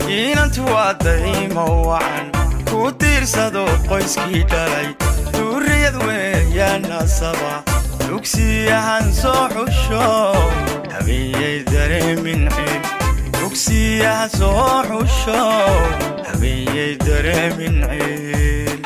inantu waa daymo wacan ku tiirsado qoyskii dhalay duuriyad weeyaan nasaba dugsiyahan soo xusho habeeyey dareemin cid dugsiyahan soo xusho habeeyey dareemin cid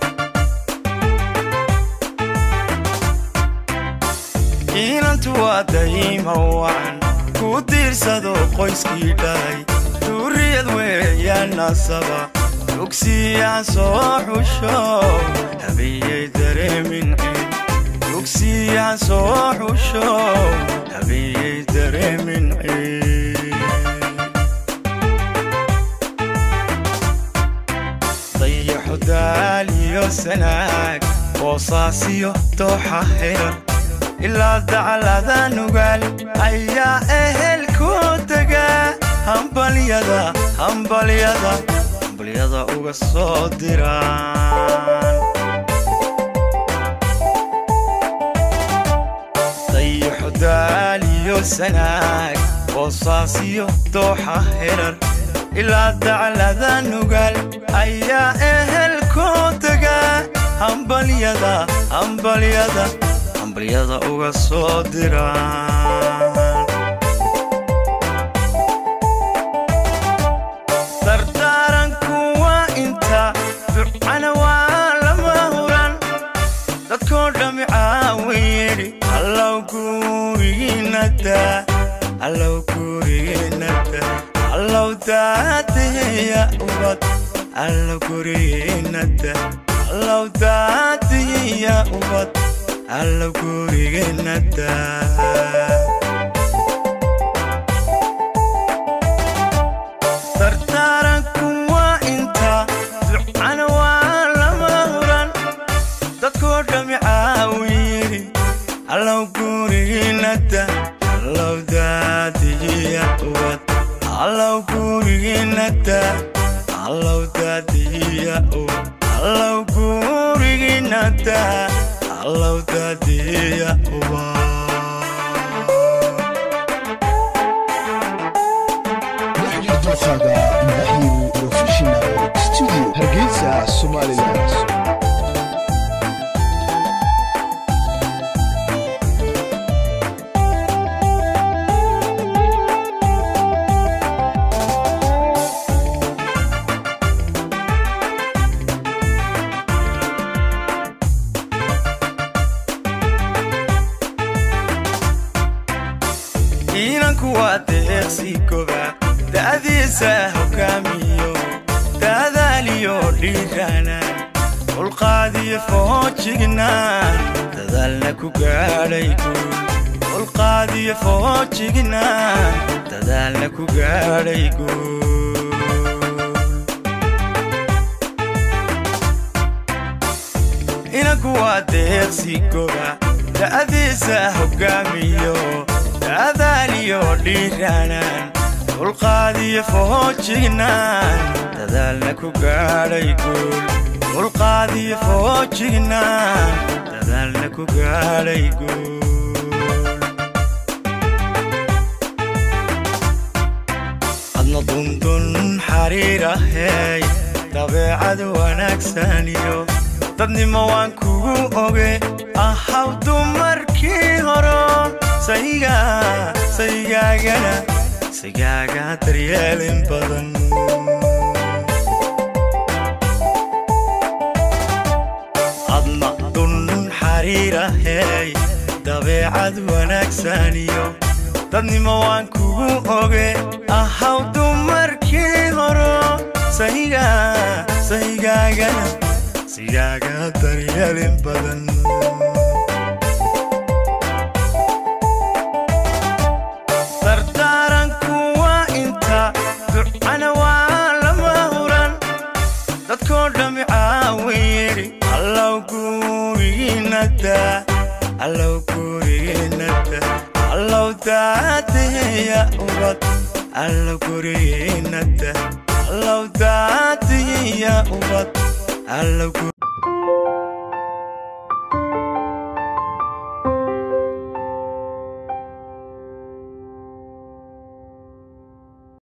inantu waa daymo wacan ku tiirsado qoyskii dhalay duuriyad weeyaan nasaba dugsiyahan soo xusho habeeyey dareemin cid dugsiyahan soo xusho habeeyey dareemin cid dayaxu daaliyo sanaag boosaasiyo dooxa heran ilaa dacalada nugaal ayaa ehelku degaa hambalyada hambalyada hambalyada uga soo diraan dayaxu daaliyo sanaag boosaasiyo dooxa herar ilaa daclada nugaal ayaa ehelku degaa hambalyada hambalyada hambalyada uga soo diraan dardaaranku waa inta ducana waa lama huran dadkoo dhammi caawin yidhi allow gurigiinada allow gurigiinada allow daadiya ubad allow gurigiinada allow daadiya ubad allow gurigiinada dardaaranku waa inta ducana waa lama huran dadkoo dhammi caawin yidhi allow gurigiinada allow daadiya ubad allow gurigiinada allow daadiya ubad allow gurigiinada allow daadiya ubad waxjir dulqaada mahir professional studio hargeysa somaliland inanku waa deeqsi goba da'diisa hogaamiyo daadaaliyo dhiiranaan dulqaadiyo foojignaan dadaalna ku gaadhay guul dulqaadiyo foojignaan dadaalna ku gaadhay guul inanku waa deeqsi goba da'diisa hogaamiyo daadaaliyo dhiiranaan dulqaadiyo foojignaan dadaalna ku gaadhay guul dulqaadiyo foojignaan dadaalna ku gaadhay guul adna dundun xariirahey dabeecad wanaagsaniyo dadnimo waan kugu oge ahaw dumarkii horo sayga saygaagana saygaaga daryeelin badan adna dunnun xariirahey dabeecad wanaagsaniyo dadnimo waan kugu oge ahaw dumarkii horo sayga saygaagana saygaaga daryeelin badan dardaaranku waa inta ducana waa lama huran dadkoo dhammi caawin yidhi allow gurigiinada allow gurigiinada allow daadiya ubad allow gurigiinada allow daadiya ubad allow